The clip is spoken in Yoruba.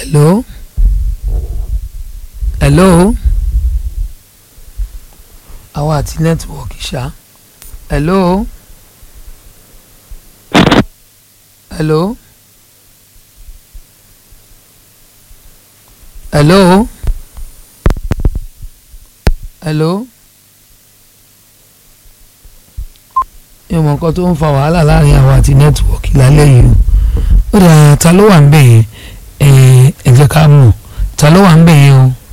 hello hello àwa àti nẹ́tíwọ̀kì ṣá hello hello hello hello yóò mọ nǹkan tó ń fa wàhálà láàrin àwa àti nẹ́tíwọ̀kì lálẹ́ yìí o ó dà ta ló wà ń bẹ̀ yẹn ẹ ẹ jẹ́ ká mọ̀ ta ló wà ń bẹ̀ yẹn o.